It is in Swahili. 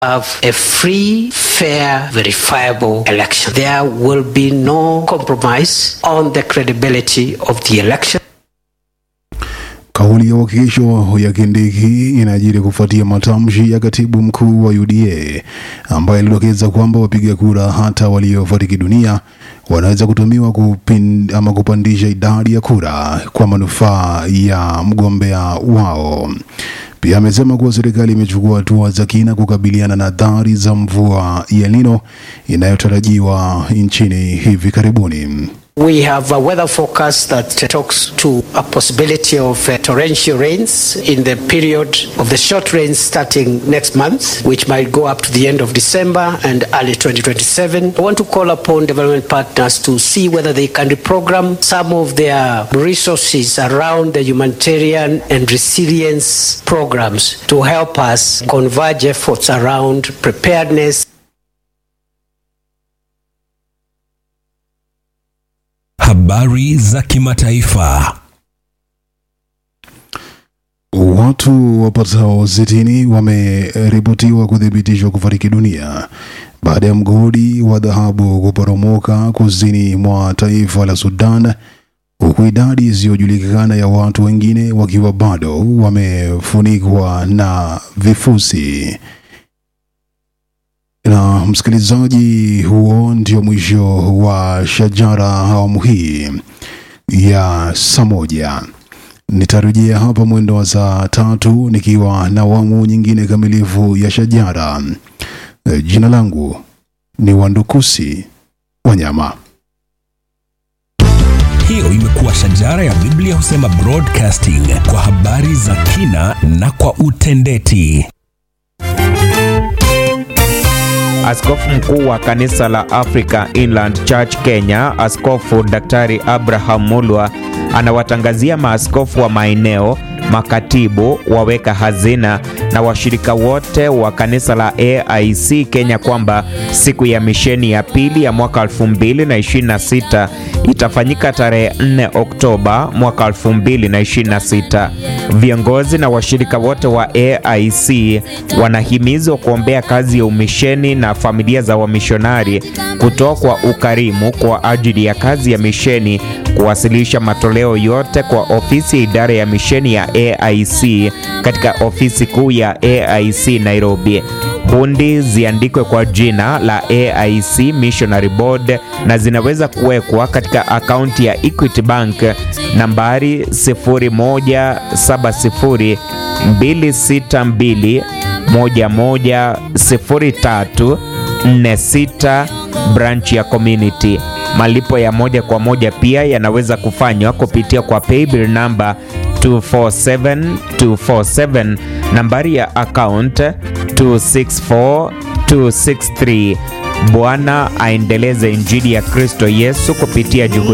have a free, fair, verifiable election. There will be no compromise on the credibility of the election. Kauli ya uhakikisho ya Kindiki inajiri kufuatia matamshi ya katibu mkuu wa UDA ambaye alidokeza kwamba wapiga kura hata waliofariki dunia wanaweza kutumiwa kupin, ama kupandisha idadi ya kura kwa manufaa ya mgombea wao. Pia amesema kuwa serikali imechukua hatua za kina kukabiliana na athari za mvua ya El Nino inayotarajiwa nchini hivi karibuni. We have a weather forecast that talks to a possibility of uh, torrential rains in the period of the short rains starting next month, which might go up to the end of December and early 2027. I want to call upon development partners to see whether they can reprogram some of their resources around the humanitarian and resilience programs to help us converge efforts around preparedness Habari za kimataifa. Watu wapatao sitini wameripotiwa kuthibitishwa kufariki dunia baada ya mgodi wa dhahabu kuporomoka kusini mwa taifa la Sudan, huku idadi isiyojulikana ya watu wengine wakiwa bado wamefunikwa na vifusi. Na msikilizaji, huo ndio mwisho wa Shajara awamu hii ya saa moja. Nitarejea hapa mwendo wa saa tatu nikiwa na awamu nyingine kamilifu ya Shajara. E, Jina langu ni Wandukusi Wanyama. Hiyo imekuwa Shajara ya Biblia husema broadcasting kwa habari za kina na kwa utendeti. Askofu mkuu wa kanisa la Africa Inland Church Kenya, Askofu Daktari Abraham Mulwa anawatangazia maaskofu wa maeneo, makatibu, waweka hazina na washirika wote wa kanisa la AIC Kenya kwamba siku ya misheni ya pili ya mwaka 2026 itafanyika tarehe 4 Oktoba mwaka 2026. Viongozi na washirika wote wa AIC wanahimizwa kuombea kazi ya umisheni na familia za wamishonari, kutoa kwa ukarimu kwa ajili ya kazi ya misheni, kuwasilisha matoleo yote kwa ofisi ya idara ya misheni ya AIC katika ofisi kuu ya AIC Nairobi. Hundi ziandikwe kwa jina la AIC Missionary Board na zinaweza kuwekwa katika akaunti ya Equity Bank nambari 0170 262 110346 branch ya community. Malipo ya moja kwa moja pia yanaweza kufanywa kupitia kwa paybill namba 247247 nambari ya account 264263. Bwana aendeleze injili ya Kristo Yesu kupitia juhudi